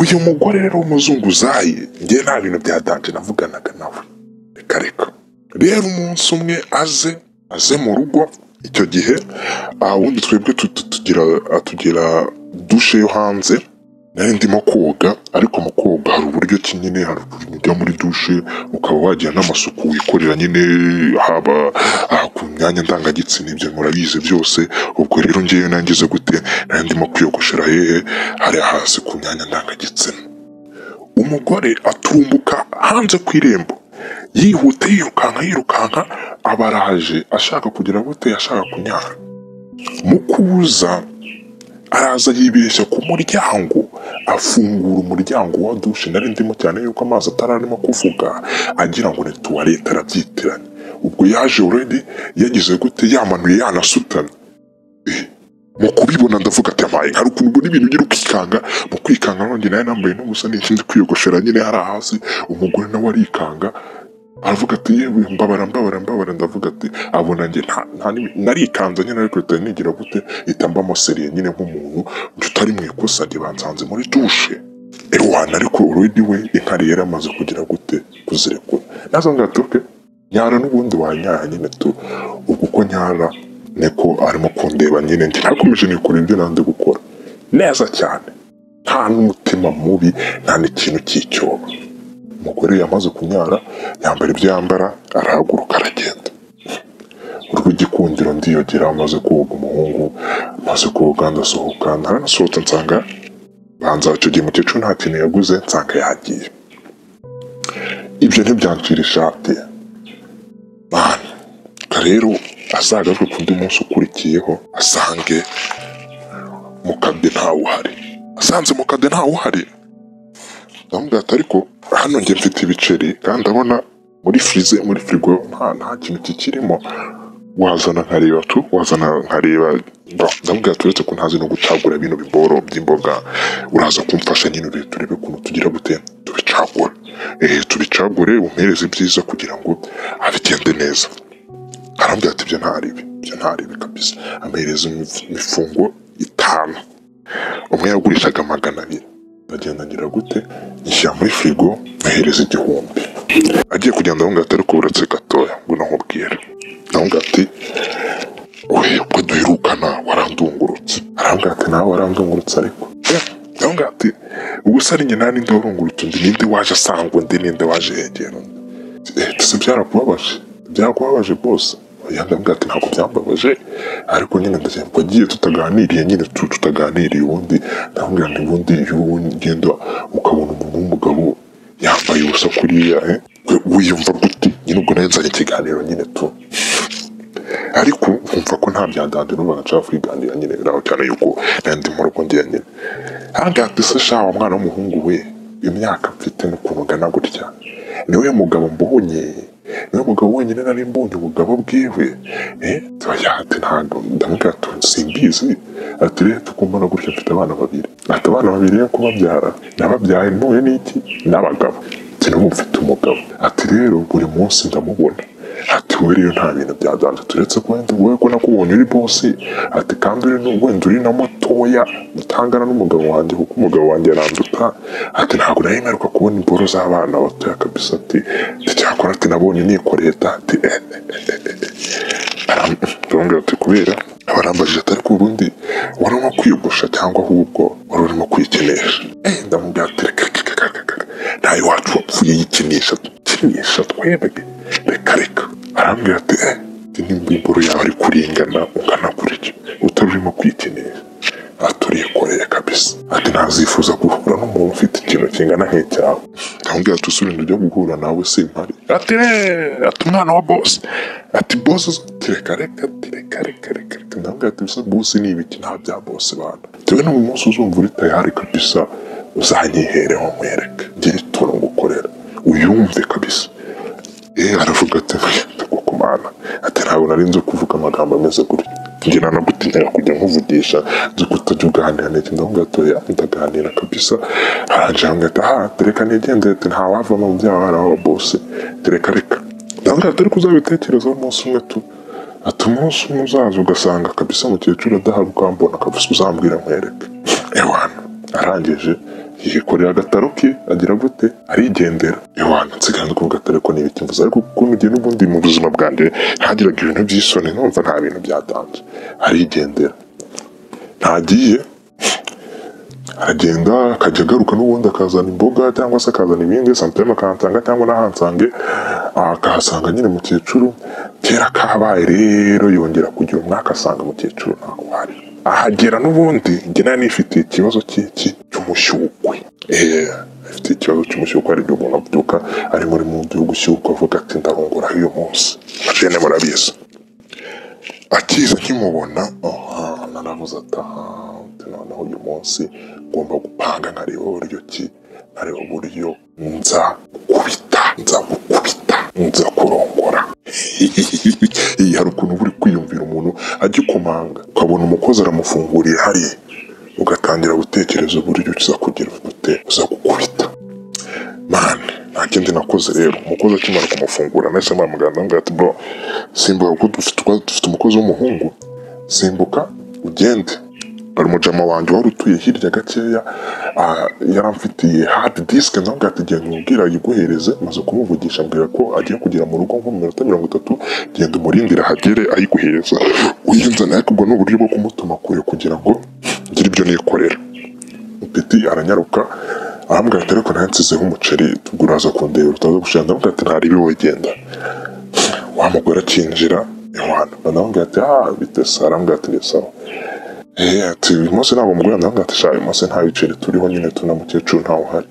uyu mugore rero w'umuzunguzayi njye nta bintu bya danje navuganaga nawe reka reka rero umunsi umwe aze aze mu rugo icyo gihe ubundi twebwe tugira tugira dushe yo hanze nari ndimo koga ariko mu koga hari uburyo ki nyine hari ukuntu ujya muri dushe ukaba wagira n'amasuku wikorera nyine haba aha ku myanya ndangagitsina ibyo murabizi byose ubwo rero ngewe nangize gute nari ndimo kwiyogoshera hehe hari hasi ku myanya ndangagitsina umugore atumbuka hanze ku irembo yihuta yirukanka yirukanka abaraje ashaka kugira gute ashaka kunyara mu kuza araza yibeshya ku muryango afungura umuryango wa dushe nari ndimo cyane yuko amazi atararimo kuvuga agira ngo ni tuwarete arabyitiranya ubwo yaje uredi yagize gute yamanuye yanasutamye Eh, mu kubibona ndavuga ati amaye hari ukuntu ubona ibintu ugira ukikanga mu kwikanga nongere nayo nambaye n'ubusa n'ikindi kwiyogoshera nyine hari hasi umugore nawe arikanga aravuga ati yewe mbabara mbabara mbabara ndavuga ati abona njye nta nta n'imi- narikanze nyine ariko leta nigira gute ihita mbamuseriye nyine nk'umuntu utari mu ikosa njye bansanze muri dushe ewana ariko uredi we inkari yari amaze kugira gute kuzirekura nazo ngatoke nyara n'ubundi wanyaha nyine tu ubwo uko nyara niko arimo kundeba nyine njye nakomeje nikora ibyo nanze gukora neza cyane nta n'umutima mubi nta n'ikintu cy'icyoba umugore yamaze kunyara yambara ibyo yambara arahaguruka aragenda urw'igikundiro ndiyogera amaze koga umuhungu amaze koga ndasohoka ntaranasohotse nsanga banza icyo gihe umukecuru nta kintu yaguze nsanga yagiye ibyo ntibyancira ishati mwana rero azagaruke ku undi munsi ukurikiyeho asange mukabye ntawuhari asanze mukabye ntawuhari ndamubwira ati ariko hano njye mfite ibiceri kandi ndabona muri firize muri firigo nta nta kintu kikirimo wazana nkareba tu wazana nkareba Bro, ndamubwira ati uretse ko ntazi no gucagura ibintu biboro by'imboga uraza kumfasha nyine urebe turebe ukuntu tugira gute tubicagura eh tubicagure umpereze ibyiza kugira ngo abigende neza arambwira ati ibyo ntari ibi ibyo ntari ibi kabisa ampereza imif- imifungo itanu umwe yagurishaga magana abiri ndagenda ngira gute nyishyira muri firigo mwohereza igihumbi agiye kugenda ahubwo ati ariko buretse gatoya ngo namubwire ahubwo ati we ubwo duherukana warandungurutse arambwira ati nawe warandungurutse ariko ahubwo ati ubuse ari njye nta ninde warungurutse undi ninde waje asanga undi ninde waje yegera undi ese byarakubabaje byarakubabaje bose oya ndamubwira ati ntabwo byambabaje ariko nyine ndashaka agiye tutaganiriye nyine tu- tutaganiriye ubundi ndamubwira nti ubundi iyo ugenda ukabona umuntu w'umugabo yambaye ubusa kuriya eh, we- wiyumva gute nyine ubwo nari nzanye ikiganiro nyine tu ariko nkumva ko nta bya dade n'ubu nshaka kwiganira nyine biraho cyane yuko nari ndi mu rugo ngira nyine hanga se shawa mwana w'umuhungu we imyaka mfite n'ukuntu ungana gutya niwe mugabo mbonye niwe mugabo wenyine nari mbonye ubugabo bwiwe eh tuyahate ntabwo ndamubwira ati simbizi ati rero tukumbana gutya mfite abana babiri ati abana babiri yo kubabyara nababyaye ntuye n'iki n'abagabo ati n'ubu mfite umugabo ati rero buri munsi ndamubona ati wowe rero nta bintu byaganza turetse ko wenda wowe ko nakubonye uri bosi ati kandi uri nu- wenda uri na mutoya utangana n'umugabo wanjye kuko umugabo wanjye aranduta ati ntabwo nari mperuka kubona imboro z'abana batoya kabisa ati nticyakora ati nabonye nikoreye dati eh, eh, eh, eh, eh." Aram- arambwira ati kubera abarambajije atari ku bundi wari urimo kwiyogosha cyangwa ahubwo wari urimo kwikinisha eh ndamubwira ati reka reka reka reka reka nta iwacu wapfuye yikinisha kinisha twebwe reka reka arambwira ati eh ati nimba imboro yawe ari kuringana ungana gutya utari urimo kwikinisha aturikoreye kabisa ati ntazifuza guhura n'umuntu ufite ikintu kingana nk'icyawe ndamubwira ati usubira ujya guhura nawe simpari ati "Eh, ati umwana wa bosi ati bosi tireka reka tireka reka reka reka ndamubwira ati bisa bosi ni ibiki nta bya bosi bana tewe n'uyu munsi uzumva uri tayari kabisa uzanyihereho mwereke ngire utuntu ngukorera uyumve kabisa eh aravuga ati ndagukumana ati ntabwo nari nzi kuvuga amagambo ameze gutya njye nanagutinya kujya nkuvugisha nzi kutajya uganira n'iki ndavuga ati oya ndaganira kabisa aranje hamwe ati aha tereka nigendere ati ntawavamo mu byaha hari aho bose tereka reka ndavuga ati ariko uzabitekerezaho umunsi umwe tu ati umunsi umwe uzaza ugasanga kabisa mukecuru adaharuka mbona kabisa uzambwira nkwereke ewana arangije yikorera agataro ke agira gute arigendera iwana nsigaye ku gataro ko n'ibiti mvuze ariko kuko mugihe n'ubundi mu buzima bwanjye hagiraga ibintu by'isoni numva nta bintu byatanze arigendera ntagiye aragenda akajya agaruka n'ubundi akazana imboga cyangwa se akazana ibindi santema akahatanga cyangwa n'ahansange akahasanga nyine mukecuru kera kabaye rero yongera kugira umwaka asanga mukecuru ntabwo wari ahagera n'ubundi njye nari nifitiye ikibazo cy'iki cy'umushyukwe Eh, afite ikibazo cy'umushyukwe aribyo umuntu abyuka ari muri mu gihugu ushyukwe avuga ati ndahungura uyu munsi bene murabizi akiza nkimubona aha naravuze ati aha ati noneho uyu munsi ngomba gupanga nkareba uburyo ki nkareba uburyo nza gukubita nza gukubita nza kurongora iyi hari ukuntu uba uri kwiyumvira umuntu agikomanga ukabona umukozi aramufunguriye hariya ugatangira gutekereza uburyo uza kugira ute uza gukubita mani nta kindi nakoze rero umukozi akimara kumufungura nahise mpamagana ndamubwira ati bro simbuka kuko dufite dufite umukozi w'umuhungu simbuka ugende bari umujama wanjye wari utuye hirya gakeya ah, yaramfitiye hard disk ndamubwira ati genda umubwira ayiguhereze maze kumuvugisha ambwira ko agiye kugera mu rugo nko mu minota mirongo itatu genda umurindire ahagere ayiguhereza uyinzana ariko ubwo ni uburyo bwo kumutuma kure kugira ngo ngire ibyo nikorera Peti aranyaruka arambwira ati ariko nansizeho umuceri tuguraza kundeba utaza gushira ndamubwira ati ntari ibi wigenda wa mugore akinjira iwana ndamubwira ati ah bite se arambwira ati ni sawa eh ati uyu munsi ntabwo mugura ndamubwira ati sha uyu munsi nta biceri turiho nyine tuna mukecuru ntawe uhari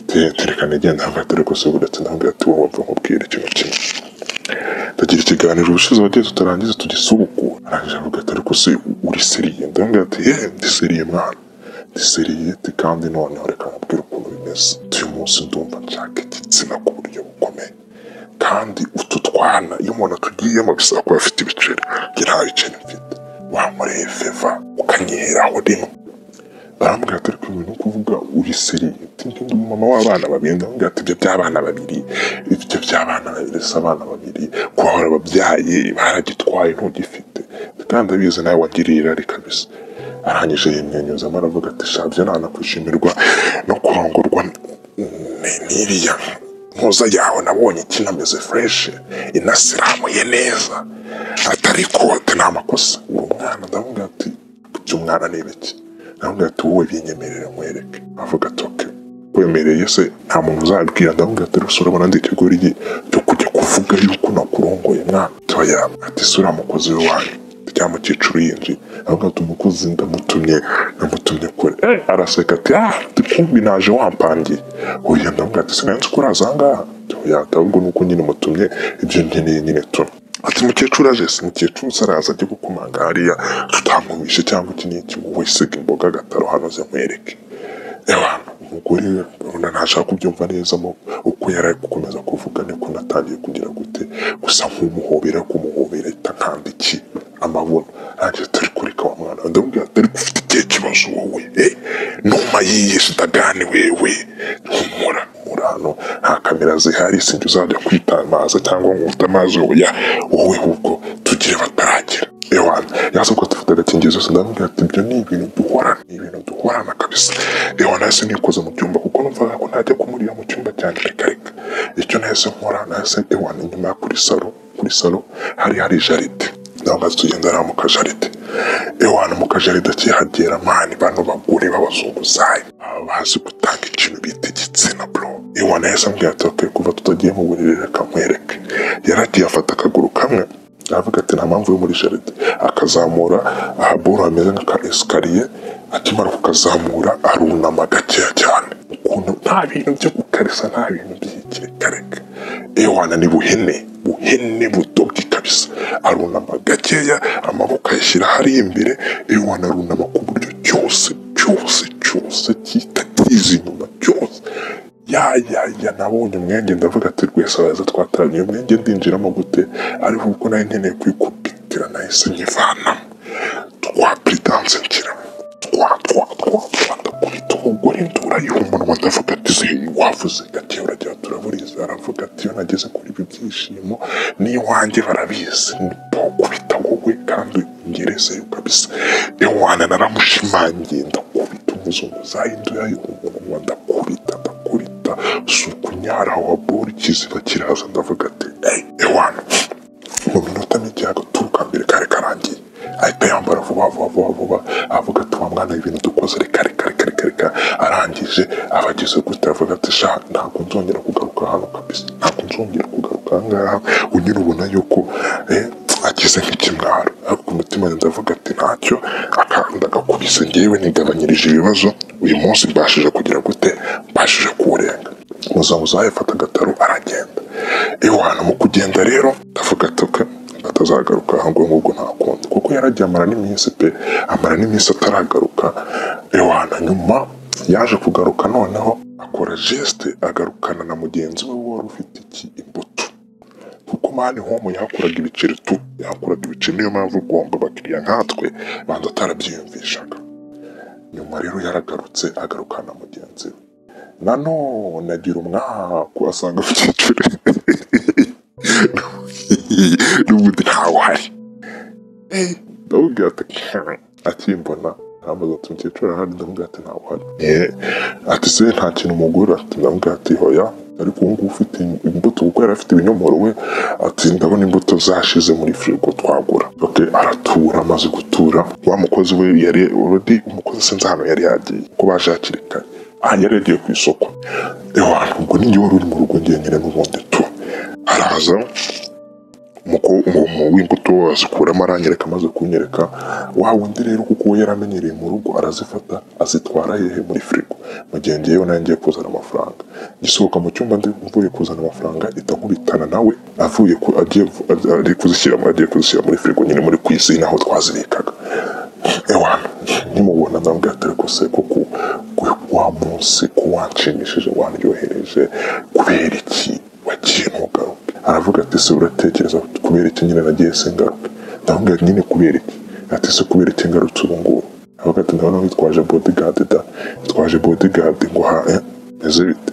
Te- terekana igenda ndamubwira ati ariko se buretse ndamubwira ati wowe wapfa nkubwira ikintu kimwe ndagira ikiganiro ubushize wagiye tutarangiza tugisubukura arangije avuga ati ariko se uri seriye ndamubwira ati ye ndi seriye mwana ndi seriye ati kandi noneho reka nkubwire ukuntu bimeze uyu munsi ndumva nshaka igitsina ku buryo bukomeye kandi utu twana iyo umuntu atugiyemo bisaba kuba afite ibiceri njye nta biceri mfite wamureye feva ukanyiheraho rimwe barambwira ati ariko ibi ni ukuvuga uri seriye ntibindi umumama w'abana babiri ndamubwira ati ibyo by'abana babiri ibyo by'abana babiri si abana babiri kuba warababyaye baragitwaye ntugifite kandi abizi nawe wagiriye irari kabisa arangije yimwenyuzamo aravuga ati sha byo nta nakwishimirwa no kurongorwa ni- n'iriya ntuza yawe nabonye ikinameze fureshi inasiramuye neza atari kote nta makosa uwo mwana ndamubwira ati by'umwana ni ibiki ndamubwira ati wowe binyemerere nkwereke avuga ati oke kwemereye se nta muntu uzabibwira ndamubwira ati rero urabona ndi ikigori cyo kujya kuvuga yuko nakurongoye mwana toya ati sura mukozi we wanyu rya mukecuru yinjiye avuga ati umukozi ndamutumye ndamutumye kure Eh, araseka ati ah kumbi naje wampangiye oya ndamubwira ati sinanzi ko uraza aha ngaha toya ati ahubwo nuko nyine mutumye ibyo nkeneye nyine tuno ati mukecuru aje se mukecuru saraza ajye gukomanga hariya tutamumishe cyangwa iki n'iki wowe siga imboga agataro hano ze nkwereke ewa umugore urabona ntashaka kubyumva neza mo uko yari ari gukomeza kuvuga niko natangiye kugira gute gusa nk'umuhobera kumuhobera ahita nkandikiye amabuno nanjye atari kureka wa mwana ndamubwira ati ariko ufite ikihe kibazo wowe eh numa yiye sitagani wewe humura humura hano nta kamera zihari sinjye uzajya kwitamaza cyangwa ngo ufite amazi oya wowe ahubwo tugire bataragera ewana yaza ko dufite agakingirizo sindamubwira ati ibyo ni ibintu duhorana ni ibintu duhorana kabisa ewana nahise nikoze mu cyumba kuko numvaga ko ntajya kumurira mu cyumba cyane reka reka icyo nahise nkora nahise ewana inyuma ya kuri salo kuri salo hari hari jaride nawe maze tugendera mu kajaride ewana mu kajaride akihagera mani bano bagore b'abazunguzayi baba bazi gutanga ikintu bita igitsina bro ewana yahise ambwira ati "Okay, kuva tutagiye mu buriri reka nkwereke yaragiye afata akaguru kamwe aravuga ati nta mpamvu yo muri jaride akazamura ahaboro hameze nk'aka esikariye akimara kukazamura arunama gakeya cyane ukuntu nta bintu byo gukarisa nta bintu by'ikirekareka ewana ni buhene buhene budobye kabisa arunama gakeya amaboko ayashyira hariya imbere ewana arunama ku buryo cyose cyose cyose cyita kiza inyuma cyose ya ya ya nabonye umwenge ndavuga ati rwese araza twataranye uyu mwenge ndinjiramo gute ariko kuko nari nkeneye kwikubitira nahise nyivanamo twa puridanse nshyiramo twa twa twa twa ndakubita umugore ndura y'umunwa ndavuga ati se wavuze ati uragira turaburiza aravuga ati iyo nageze kuri ibi byishimo n'iwanjye barabizi ni pokubita wowe kandi ungerezeyo kabisa ewana naramushimangiye ndakubita umuzunguzayi ndura y'umunwa ndanywa ndakubita ndakubita sukunyara wa bori kiziba kiraza ndavuga ati eyi ewana mu minota mike agaturuka mbere kare karangiye ahita yambara vuba vuba vuba vuba avuga ati wa mwana ibintu dukoze reka reka reka reka reka arangije abageze gute avuga ati sha ntabwo nzongera kugaruka hano kabisa ntabwo nzongera kugaruka aha ngaha unyura ubona yuko eh, ageze nk'ikimwaro ariko ku mutima wanjye ndavuga ati ntacyo akanda agakubise ngewe nigabanyirije ibibazo uyu munsi mbashije kugira gute mbashije kuwurenga muzamuzaye afata agataro aragenda iwana mu kugenda rero ndavuga ati "Okay, atazagaruka ahubwo ngubwo ntakunda kuko yaragiye amara n'iminsi pe amara n'iminsi ataragaruka ewana nyuma yaje kugaruka noneho akora geste agarukana na mugenzi we wari ufite iki imbuto kuko mani homo yakoraga ibiceri tu yakoraga ibiceri niyo mpamvu ugomba abakiriya nkatwe banza atarabyiyumvishaga nyuma rero yaragarutse agarukana na mugenzi we nanone agira umwaku asanga mu cyiciro n'ubundi ntawe uhari ndamubwira ati "Kare." akimbona aramubaza ati mukecuru arahari ndamubwira ati ntawe uhari "Eh." ati se nta kintu umugura ati ndamubwira ati hoya ariko ubu ngubu ufite imbuto kuko yari afite ibinyomoro we ati ndabona imbuto zashize muri firigo twagura okay, aratura amaze gutura wa mukozi we yari already umukozi sinzi ahantu yari yagiye ko baje hakiri kare aha yari yagiye ku isoko ewa ubwo ninjye wari uri mu rugo njyenyine n'ubundi tu araza umuko umuntu w'imbuto azikuramo aranyereka amaze kunyereka wa wundi rero kuko we yaramenyereye mu rugo arazifata azitwara hehe muri firigo mu gihe ngewe nawe ngiye kuzana amafaranga ngisohoka mu cyumba ndi mvuye kuzana amafaranga ita nkubitana nawe avuye ku agiye ari kuzishyira agiye kuzishyira muri firigo nyine muri kwisi naho twazibikaga ewana nimubona ndabwira ati ariko se kuko ku- wa munsi ko wanshimishije wanryohereje kubera iki wagiye ntugaruke aravuga ati se uratekereza kubera iki nyine nagiye se ngaruke ndamubwira nyine kubera iki ati se kubera iki ngarutse ubu ngubu aravuga ati ndabona witwaje bodigadi da witwaje bodigadi ngo ha eh, meze bite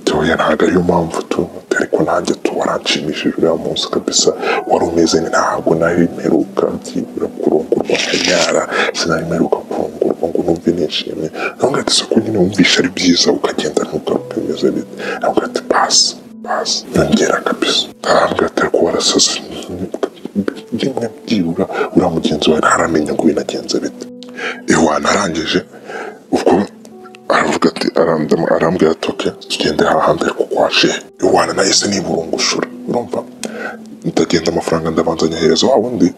tuya ntabwo ariyo mpamvu tu ariko nanjye tu waranshimishije uriya munsi kabisa wari umeze ntabwo nari mperuka byibura kurongorwa nkanyara sinari mperuka kurongorwa ngo numve nishimye ntabwo ati soko nyine wumvisha ari byiza ukagenda ntugaruke bimeze bite ntabwo ati pasi pasi nyongera kabisa ntabwo ati ariko warasaze rimwe byibura uriya mugenzi wawe ntaramenya ngo binagenze bite iwana arangije ubwo aravuga ati arandama arambwira ati oke tugende hahandi ariko kwaje iwana nahise niburungushura urumva ndagenda amafaranga ndabanza nyahereza wa wundi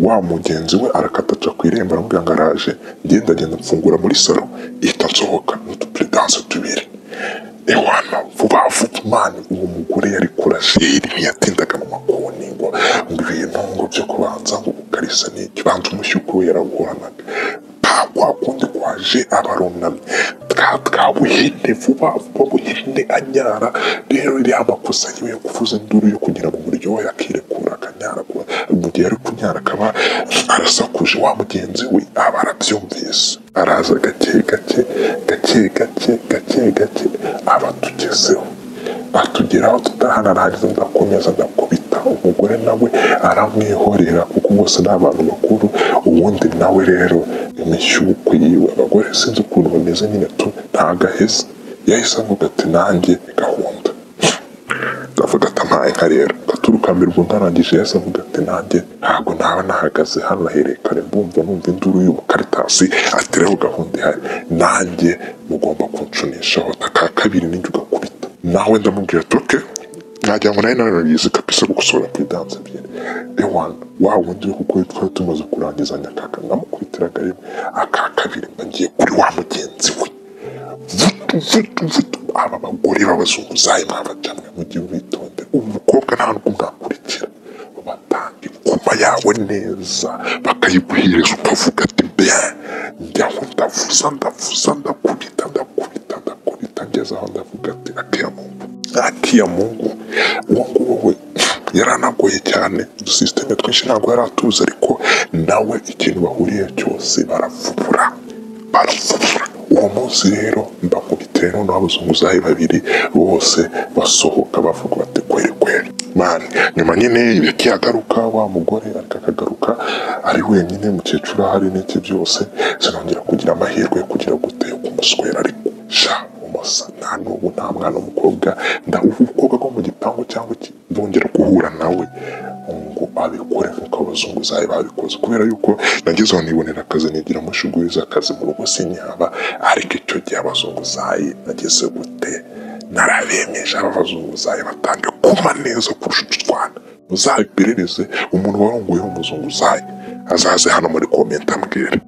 wa mugenzi we arakataca ku irembo aramubwira ngo araje ngewe ndagenda mfungura muri salo ihita nsohoka n'utuperedanse tubiri ewana vuba vuba imana uwo mugore yari kurajeri ntiyatindaga mu makoni ngo ngo ibintu ngo byo kubanza ngo gukarisa n'iki banza umushyuko we yarawuhoranaga nta kwa kundi kwaje abarunamye bwa bwa buhinde vuba vuba buhinde anyara rero iriya amakosa yiwe yo kuvuza induru yo kugira ngo buryohe akirekura akanyara kuba- mu gihe ari kunyara akaba arasakuje wa mugenzi we aba arabyumvise araza gake gake gake gake gake gake aba atugezeho atugeraho tutahanarangiza ndakomeza ndakubita umugore nawe aramwihorera kuko bose ni abantu bakuru ubundi nawe rero imishyuko yiwe abagore sinzi ukuntu bameze nyine tu ntagaheza yahise avuga ati nanjye ni gahunda ndavuga ati ntaye nka rero gaturuka mbere ubwo ntarangije yahise avuga ati nanjye ntabwo naba nahagaze hano ahereye kare mbumva numva induru y'umukaritasi atiriho gahunda ihari nanjye mugomba kuncunishaho aka kabiri ninjye ugakubita nawe ndamubwira ati oke nagira ngo nawe narabizi kabisa gukosorera kuri danse ebyiri ewana wa wundi we kuko twari tumaze kurangizanya akaka namukubitiraga rimwe aka kabiri nagiye kuri wa mugenzi we vutu vutu vutu aba bagore b'abazunguzayi mwabajamwe mujye mwitonde umukobwa nta n'ubwo mwakurikira batanga ingoma yawe neza bakayiguhereza ukavuga ati bien njyaho ndavuza ndavuza ndakubita ndakubita ndakubita ngeze aho ndavuga ati akiya mungu akiya mungu uwo nguwo we yaranagoye cyane udusisiteme twinshi ntabwo yari atuzi ariko nawe ikintu bahuriye cyose baravubura baravubura uwo munsi rero mbakubitiye noneho abazunguzayi babiri bose basohoka bavuga bati kweri kweri mani nyuma nyine akiyagaruka wa mugore ariko akagaruka ari wenyine mukecuru ahari n'iki byose sinongera kugira amahirwe yo kugira gute yo kumuswera ariko sha uwo kumosa nta n'ubu nta mwana w'umukobwa ndahuha umukobwa wo mu gipangu cyangwa iki- bongera guhura nawe ngo abikore nk'uko abazungu zawe babikoze kubera yuko nageze aho nibonera akazi nigira amashuguye z'akazi mu rugo sinyaba ariko icyo gihe abazungu zawe nageze gute narabemeje aba abazungu zawe batangiye kuba neza kurusha udutwana muzabiperereze umuntu warongoyeho umuzungu zawe azaze hano muri komenti ambwira